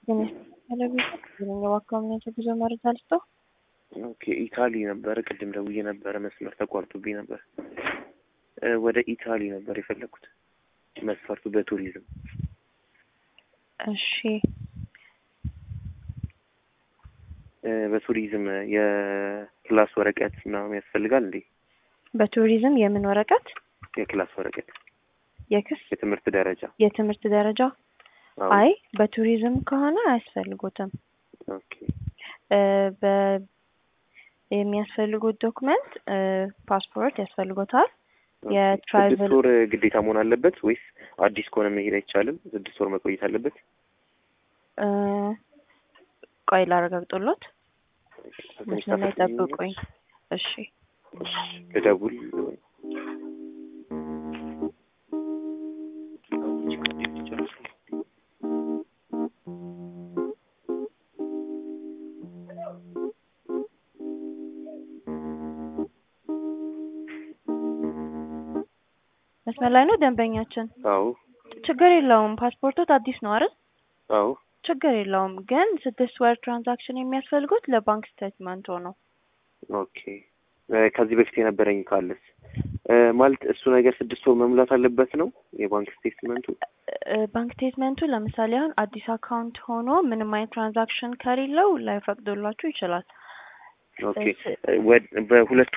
የባካምናቸው ጉዞ መረጃ ልስጠው። ኦኬ ኢታሊ ነበረ። ቅድም ደውዬ ነበረ፣ መስመር ተቋርጦብኝ ነበር። ወደ ኢታሊ ነበር የፈለግኩት መስፈርቱ በቱሪዝም። እሺ በቱሪዝም የክላስ ወረቀት ምናምን ያስፈልጋል እንዴ? በቱሪዝም የምን ወረቀት? የክላስ ወረቀት የክስ የትምህርት ደረጃ የትምህርት ደረጃ? አዎ። አይ በቱሪዝም ከሆነ አያስፈልጉትም። ኦኬ በ የሚያስፈልጉት ዶክመንት ፓስፖርት ያስፈልጎታል። ስድስት የትራይቭል ወር ግዴታ መሆን አለበት ወይስ አዲስ ከሆነ መሄድ አይቻልም? ስድስት ወር መቆየት አለበት? ቆይ ላረጋግጦሎት። መስመር ላይ ጠብቁኝ። እሺ ልደውል መስመር ላይ ነው ደንበኛችን። አዎ ችግር የለውም። ፓስፖርቶት አዲስ ነው አይደል? አዎ ችግር የለውም። ግን ስድስት ወር ትራንዛክሽን የሚያስፈልጉት ለባንክ ስቴትመንት ነው። ኦኬ እ ከዚህ በፊት የነበረኝ ካለስ እ ማለት እሱ ነገር ስድስት ወር መሙላት አለበት ነው የባንክ ስቴትመንቱ? ባንክ ስቴትመንቱ ለምሳሌ አሁን አዲስ አካውንት ሆኖ ምንም አይነት ትራንዛክሽን ከሌለው ላይፈቅዶላችሁ ይችላል። ኦኬ ወ- በሁለቱ